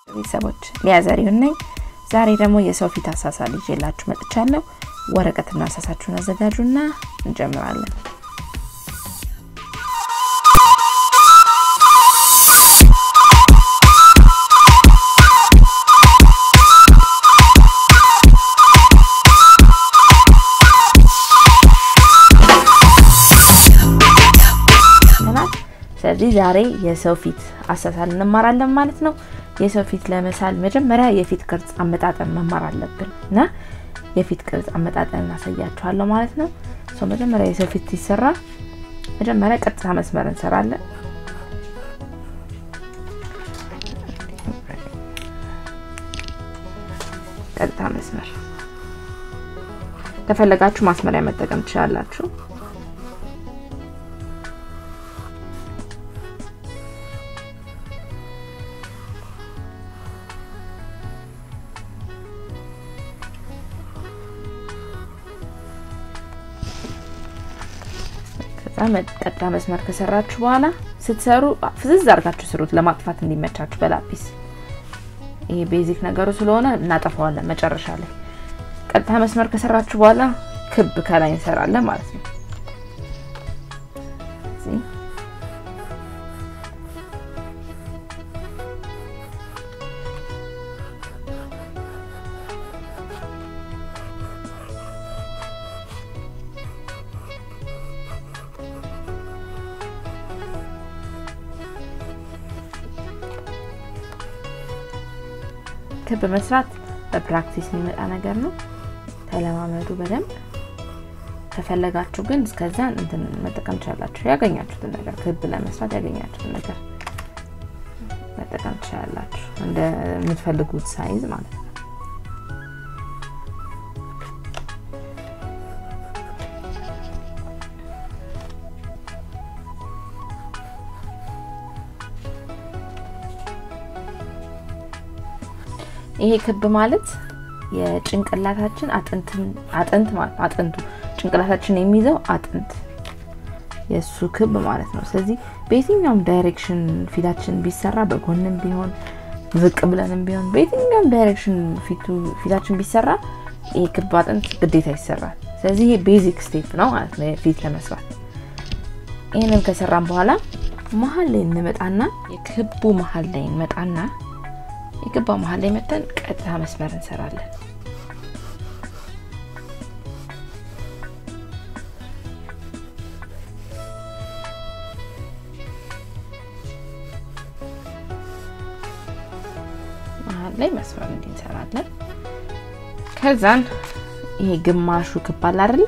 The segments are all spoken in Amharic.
ቤተሰቦች ሊያ ዘሪሁን ነኝ። ዛሬ ደግሞ የሰው ፊት አሳሳል ይዤላችሁ መጥቻለሁ። ወረቀትና አሳሳችሁን አዘጋጁና እንጀምራለን። ስለዚህ ዛሬ የሰው ፊት አሳሳል እንማራለን ማለት ነው። የሰው ፊት ለመሳል መጀመሪያ የፊት ቅርጽ አመጣጠን መማር አለብን እና የፊት ቅርጽ አመጣጠን እናሳያችኋለሁ ማለት ነው። ሰው መጀመሪያ የሰው ፊት ሲሰራ መጀመሪያ ቀጥታ መስመር እንሰራለን። ቀጥታ መስመር ከፈለጋችሁ ማስመሪያ መጠቀም ትችላላችሁ። ቀጥታ መስመር ከሰራችሁ በኋላ ስትሰሩ ፍዝዝ አድርጋችሁ ስሩት፣ ለማጥፋት እንዲመቻችሁ በላፒስ። ይሄ ቤዚክ ነገሩ ስለሆነ እናጠፋዋለን መጨረሻ ላይ። ቀጥታ መስመር ከሰራችሁ በኋላ ክብ ከላይ እንሰራለን ማለት ነው። ክብ መስራት በፕራክቲስ የሚመጣ ነገር ነው። ተለማመዱ በደንብ። ከፈለጋችሁ ግን እስከዛ እንትን መጠቀም ትችላላችሁ። ያገኛችሁትን ነገር ክብ ለመስራት ያገኛችሁትን ነገር መጠቀም ትችላላችሁ፣ እንደምትፈልጉት ሳይዝ ማለት ነው። ይሄ ክብ ማለት የጭንቅላታችን አጥንት ማለት አጥንቱ ጭንቅላታችን የሚይዘው አጥንት የእሱ ክብ ማለት ነው። ስለዚህ በየትኛውም ዳይሬክሽን ፊታችን ቢሰራ በጎንም ቢሆን ዝቅ ብለንም ቢሆን በየትኛውም ዳይሬክሽን ፊታችን ቢሰራ ይሄ ክብ አጥንት ግዴታ ይሰራል። ስለዚህ ይሄ ቤዚክ ስቴፕ ነው ማለት ነው ፊት ለመስራት። ይህንን ከሰራን በኋላ መሀል ላይ እንመጣና የክቡ መሀል ላይ እንመጣና የገባ መሀል ላይ መተን ቀጥታ መስመር እንሰራለን። መሀል ላይ መስመር እንዲህ እንሰራለን። ከዛን ይሄ ግማሹ ክብ አለ አይደል?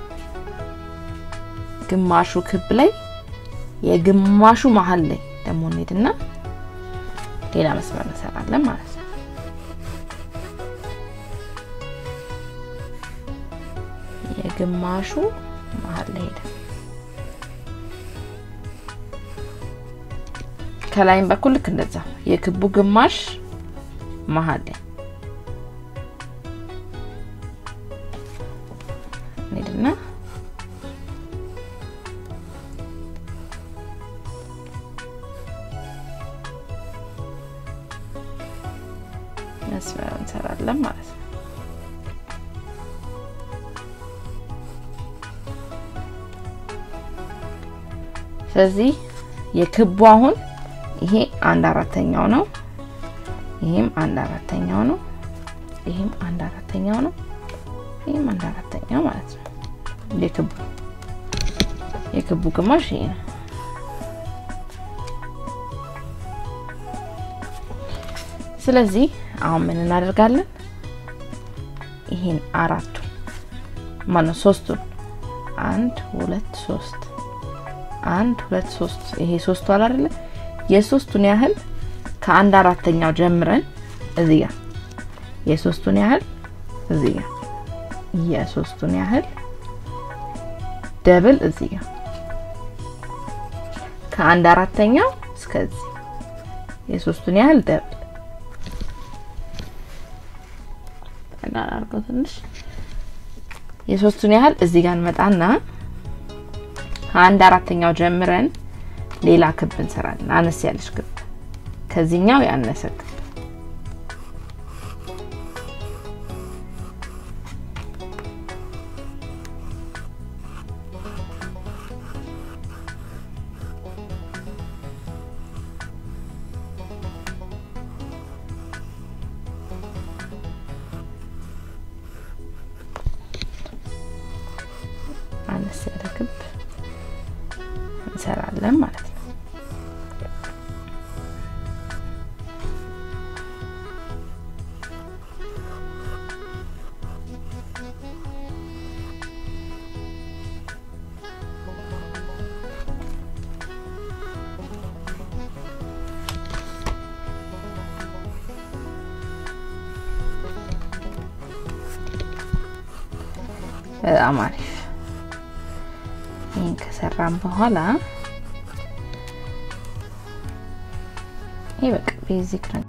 ግማሹ ክብ ላይ የግማሹ መሀል ላይ ደግሞ እንሄድና ሌላ መስመር እንሰራለን ማለት ነው። የግማሹ መሀል ላይ ሄደ። ከላይም በኩል ልክ እንደዛ የክቡ ግማሽ መሀል ላይ ሄድና መስመር እንሰራለን ማለት ነው። ስለዚህ የክቡ አሁን ይሄ አንድ አራተኛው ነው። ይሄም አንድ አራተኛው ነው። ይሄም አንድ አራተኛው ነው። ይሄም አንድ አራተኛው ማለት ነው። የክቡ የክቡ ግማሽ ይሄ ነው። ስለዚህ አሁን ምን እናደርጋለን? ይሄን አራቱ ማነው ሶስቱን አንድ ሁለት ሶስት አንድ ሁለት ሶስት ይሄ ሶስቱ አለ አይደለ? የሶስቱን ያህል ከአንድ አራተኛው ጀምረን እዚህ ጋር የሶስቱን ያህል እዚህ ጋር የሶስቱን ያህል ደብል እዚህ ጋር ከአንድ አራተኛው እስከዚህ የሶስቱን ያህል ደብል አድርገው ትንሽ የሶስቱን ያህል እዚህ ጋር እንመጣና ከአንድ አራተኛው ጀምረን ሌላ ክብ እንሰራለን። አነስ ያለች ክብ ከዚህኛው ያነሰ ክብ እናደርጋለን ማለት ነው። በጣም አሪፍ። ይህን ከሰራም በኋላ ይህ በቃ ቤዚክ ነው።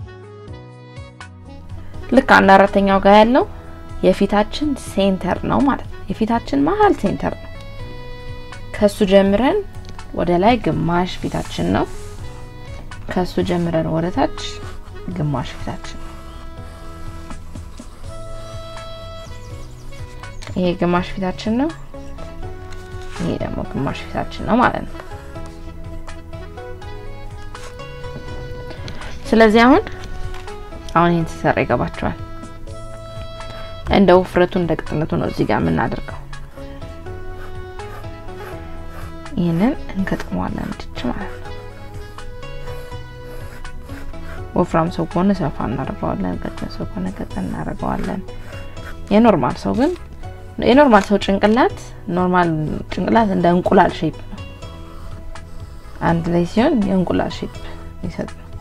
ልክ አንድ አራተኛው ጋር ያለው የፊታችን ሴንተር ነው ማለት ነው። የፊታችን መሀል ሴንተር ነው። ከሱ ጀምረን ወደ ላይ ግማሽ ፊታችን ነው። ከሱ ጀምረን ወደ ታች ግማሽ ፊታችን ነው። ይሄ ግማሽ ፊታችን ነው። ይሄ ደግሞ ግማሽ ፊታችን ነው ማለት ነው። ስለዚህ አሁን አሁን ይሄን ሲሰራ ይገባቸዋል። እንደ ውፍረቱ እንደ ቅጥነቱ ነው እዚህ ጋር የምናደርገው። ይህንን እንከጥመዋለን እንድች ማለት ነው። ወፍራም ሰው ከሆነ ሰፋ እናደርገዋለን። ቀጭን ሰው ከሆነ ቀጠን እናደርገዋለን። የኖርማል ሰው ግን የኖርማል ሰው ጭንቅላት ኖርማል ጭንቅላት እንደ እንቁላል ሼፕ ነው። አንድ ላይ ሲሆን የእንቁላል ሼፕ ይሰጥ ነው።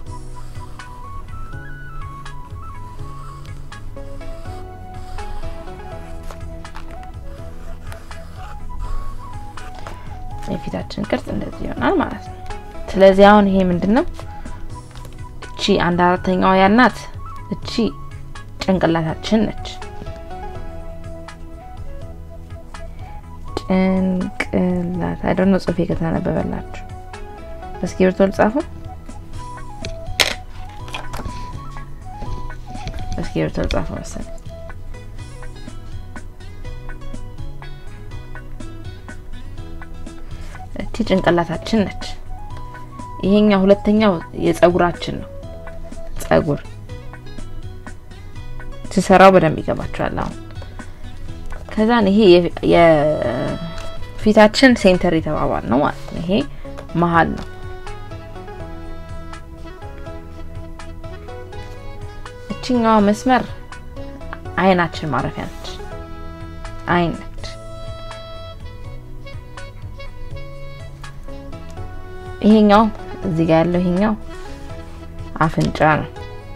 የፊታችን ቅርጽ እንደዚህ ይሆናል ማለት ነው። ስለዚህ አሁን ይሄ ምንድነው? እቺ አንድ አራተኛዋ ያልናት እቺ ጭንቅላታችን ነች። ጭንቅላት አይደል ነው ጽሁፌ ከተነበበላችሁ በእስክሪብቶ ልጻፈው። በእስክሪብቶ ልጻፈው መሰለኝ። እቺ ጭንቅላታችን ነች። ይሄኛው ሁለተኛው የጸጉራችን ነው። ጸጉር ስሰራው በደንብ ይገባችኋል አሁን ከዛን ይሄ የፊታችን ሴንተር የተባባል ነው ማለት ነው። ይሄ መሀል ነው። እችኛዋ መስመር አይናችን ማረፊያ ነች። አይን ነች። ይሄኛው እዚህ ጋር ያለው ይሄኛው አፍንጫ ነው።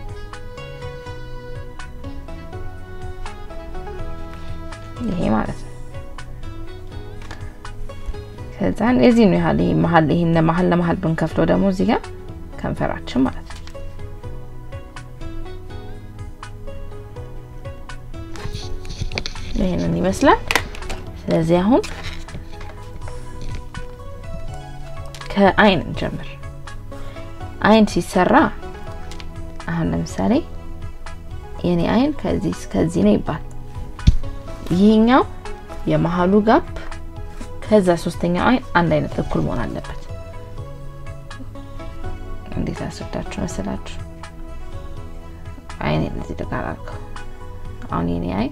ይሄ ማለት ነው። ከዛን እዚህ ነው ያህል ይሄ መሀል ይሄን መሀል ለመሀል ብንከፍለው ደግሞ እዚህ ጋር ከንፈራችን ማለት ነው። ይሄንን ይመስላል። ስለዚህ አሁን ከአይን እንጀምር። አይን ሲሰራ አሁን ለምሳሌ የኔ አይን ከዚህ እስከዚህ ነው ይባል ይሄኛው የመሀሉ ጋፕ ከዛ ሶስተኛው አይን አንድ አይነት እኩል መሆን አለበት። እንዴት አስረዳችሁ መሰላችሁ? አይኔ እንደዚህ ተቃራርከው አሁን የኔ አይን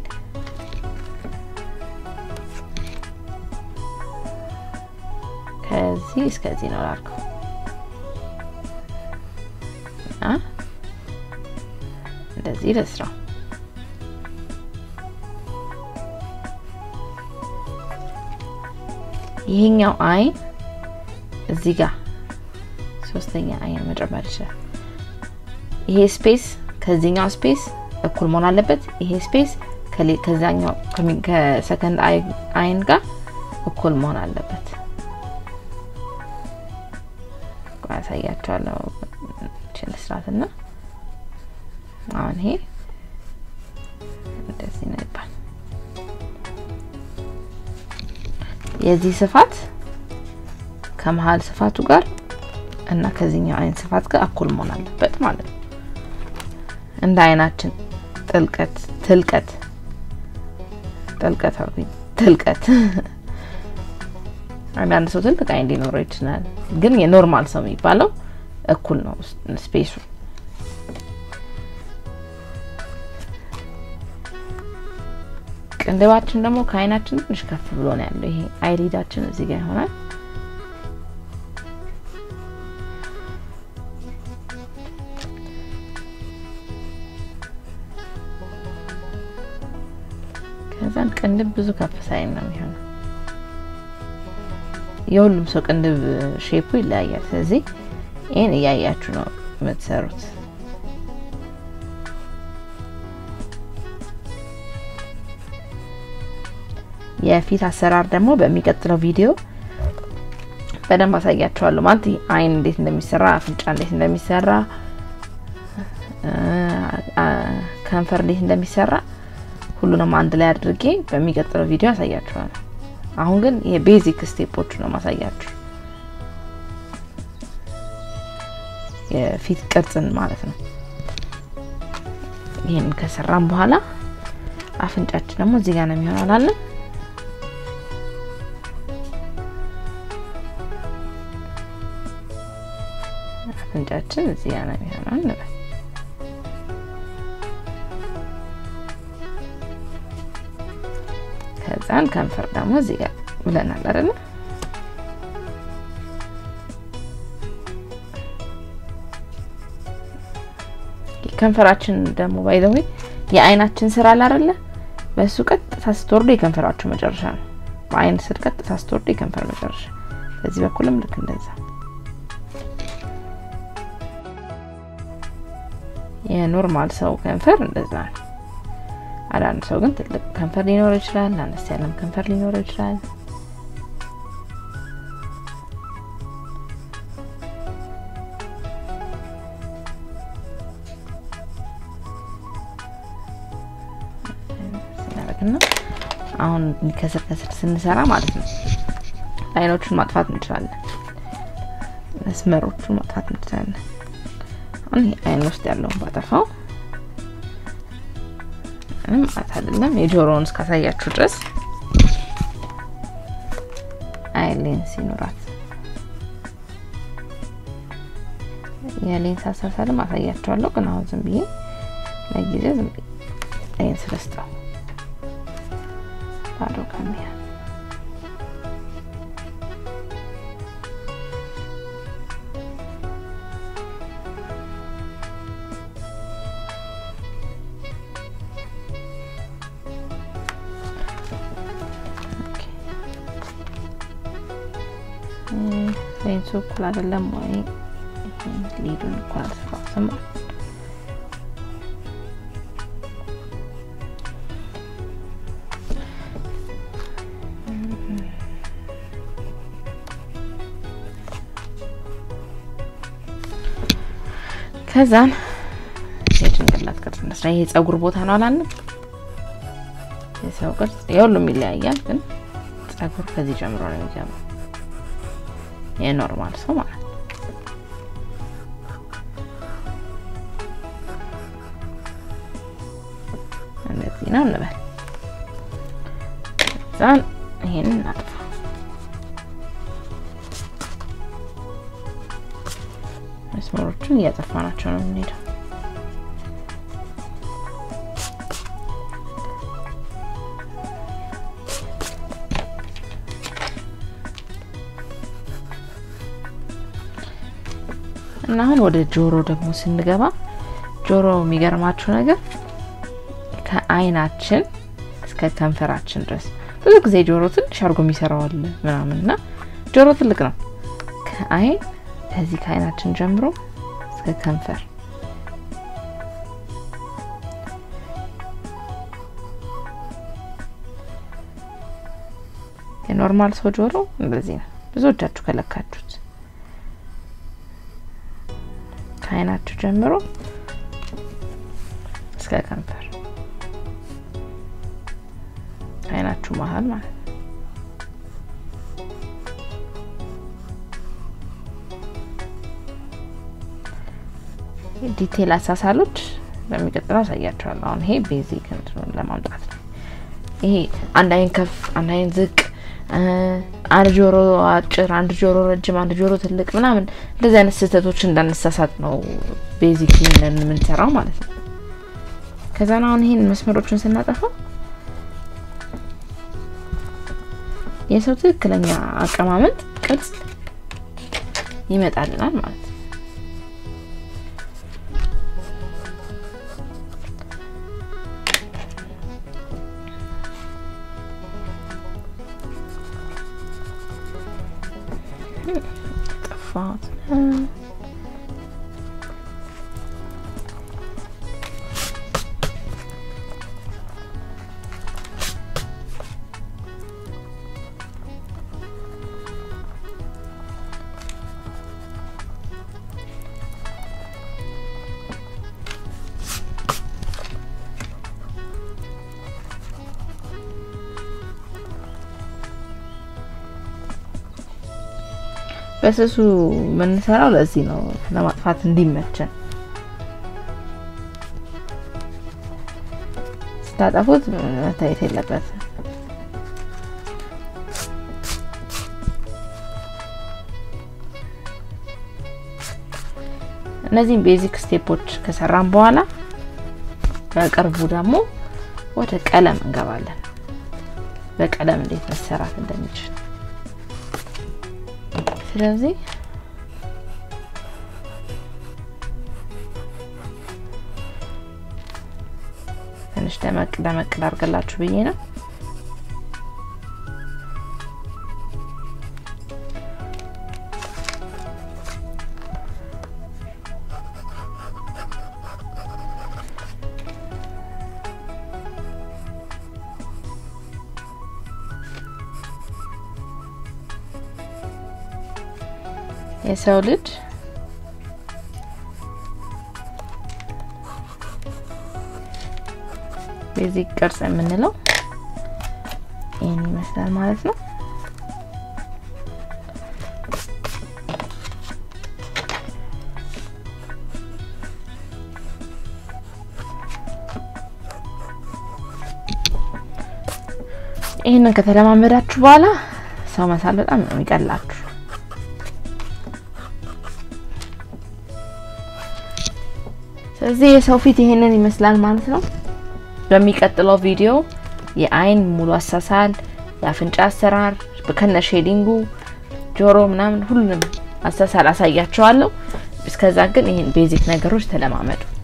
ከዚህ እስከዚህ ነው ላርከው አ እንደዚህ ልስራው ይሄኛው አይን እዚህ ጋር ሶስተኛ አይን መጨመር ይችላል። ይሄ ስፔስ ከዚህኛው ስፔስ እኩል መሆን አለበት። ይሄ ስፔስ ከዛኛው ከሰከንድ አይን ጋር እኩል መሆን አለበት። ያሳያቸዋለሁ ችን ስርዓትና አሁን ይሄ እንደዚህ ነው ይባል የዚህ ስፋት ከመሀል ስፋቱ ጋር እና ከዚህኛው አይን ስፋት ጋር እኩል መሆን አለበት ማለት ነው። እንደ አይናችን ጥልቀት ትልቀት ጥልቀት አልኩኝ ትልቀት አንዳንድ ሰው ትልቅ አይን ሊኖረው ይችላል፣ ግን የኖርማል ሰው የሚባለው እኩል ነው ስፔሱ። ቅንድባችን ደግሞ ከአይናችን ትንሽ ከፍ ብሎ ነው ያለው። ይሄ አይሊዳችን እዚህ ጋር ይሆናል። ከዛን ቅንድብ ብዙ ከፍ ሳይል ነው የሚሆነው። የሁሉም ሰው ቅንድብ ሼፑ ይለያያል። ስለዚህ ይህን እያያችሁ ነው የምትሰሩት። የፊት አሰራር ደግሞ በሚቀጥለው ቪዲዮ በደንብ አሳያችኋለሁ። ማለት አይን እንዴት እንደሚሰራ፣ አፍንጫ እንዴት እንደሚሰራ፣ ከንፈር እንዴት እንደሚሰራ ሁሉንም አንድ ላይ አድርጌ በሚቀጥለው ቪዲዮ አሳያችኋለሁ። አሁን ግን የቤዚክ ስቴፖቹ ነው ማሳያችሁ፣ የፊት ቅርጽን ማለት ነው። ይህን ከሰራም በኋላ አፍንጫችን ደግሞ እዚህ ጋር ነው የሚሆነው አላለን አፍንጫችን እዚህ ጋር ነው የሚሆነው እንበል። ከዛን ከንፈር ደግሞ እዚህ ጋር ብለናል አይደለ? ከንፈራችን ደግሞ ባይዘው የአይናችን ስራ አለ አይደለ? በሱ ቀጥታ ስትወርዱ የከንፈራችሁ መጨረሻ ነው። በአይን ስር ቀጥታ ስትወርዱ የከንፈር መጨረሻ። በዚህ በኩልም ልክ እንደዛ የኖርማል ሰው ከንፈር እንደዛ ነው። አንዳንድ ሰው ግን ትልቅ ከንፈር ሊኖረው ይችላል፣ አነስ ያለም ከንፈር ሊኖረው ይችላል። አሁን ከስር ከስር ስንሰራ ማለት ነው አይኖቹን ማጥፋት እንችላለን፣ መስመሮቹን ማጥፋት እንችላለን። አሁን ይሄ አይን ውስጥ ያለውን ባጠፋው ምንም ማለት አይደለም። የጆሮውን እስካሳያችሁ ድረስ አይን ሌንስ ይኖራት የሌንስ አሳሳልም አሳያቸዋለሁ። ግን አሁን ዝም ብዬ ለጊዜው ዝም ብዬ ሌንስ ልስጠው ባዶ ካሜራ ሌንሱ እኩል አይደለም ወይ? ሊዱን እኩል አልሰራሁትም። ከዛን የጭንቅላት ቅርጽ እንደስራ ይሄ ጸጉር ቦታ ነው አላለም? የሰው ቅርጽ የሁሉም ይለያያል፣ ግን ጸጉር ከዚህ ጀምሮ ነው የሚጀምረው የኖርማል ሰው ማለት ነው። እንደዚህ ነው እንበል። ከዛን ይሄንን እናጥፋ። መስመሮቹን እያጠፋናቸው ነው የምንሄደው። እና አሁን ወደ ጆሮ ደግሞ ስንገባ ጆሮ የሚገርማችሁ ነገር ከአይናችን እስከ ከንፈራችን ድረስ ብዙ ጊዜ ጆሮ ትንሽ አድርጎ የሚሰራዋል ምናምን እና ጆሮ ትልቅ ነው። ከአይን ከዚህ ከአይናችን ጀምሮ እስከ ከንፈር የኖርማል ሰው ጆሮ እንደዚህ ነው። ብዙዎቻችሁ ከለካችሁት ከአይናችሁ ጀምሮ እስከ ከንፈር አይናችሁ መሀል ማለት ነው። ዲቴል አሳሳሎች በሚቀጥለው አሳያቸዋለሁ። አሁን ይሄ ቤዚክ እንትኑን ለማምጣት ነው። ይሄ አንድ አይን ከፍ፣ አንድ አይን ዝቅ፣ አንድ ጆሮ አጭር፣ አንድ ጆሮ ረጅም፣ አንድ ጆሮ ትልቅ ምናምን እንደዚህ አይነት ስህተቶች እንዳንሳሳት ነው ቤዚክ የምንሰራው ማለት ነው። ከዛ ነው አሁን ይሄን መስመሮችን ስናጠፋ የሰው ትክክለኛ አቀማመጥ ቅርጽ ይመጣልናል ማለት ነው። ጠፋት። በስሱ የምንሰራው ለዚህ ነው፣ ለማጥፋት እንዲመቸን። ስታጠፉት መታየት የለበትም። እነዚህም ቤዚክ ስቴፖች ከሰራን በኋላ በቅርቡ ደግሞ ወደ ቀለም እንገባለን። በቀለም እንዴት መሰራት እንደሚችል ስለዚህ ትንሽ ደመቅ ደመቅ ላድርግላችሁ ብዬ ነው። የሰው ልጅ ቤዚክ ቅርጽ የምንለው ይህን ይመስላል ማለት ነው። ይህንን ከተለማመዳችሁ በኋላ ሰው መሳል በጣም ነው የሚቀላችሁ። ስለዚህ የሰው ፊት ይሄንን ይመስላል ማለት ነው። በሚቀጥለው ቪዲዮ የአይን ሙሉ አሳሳል፣ የአፍንጫ አሰራር ከነ ሼዲንጉ፣ ጆሮ ምናምን ሁሉንም አሳሳል አሳያችኋለሁ። እስከዛ ግን ይሄን ቤዚክ ነገሮች ተለማመዱ።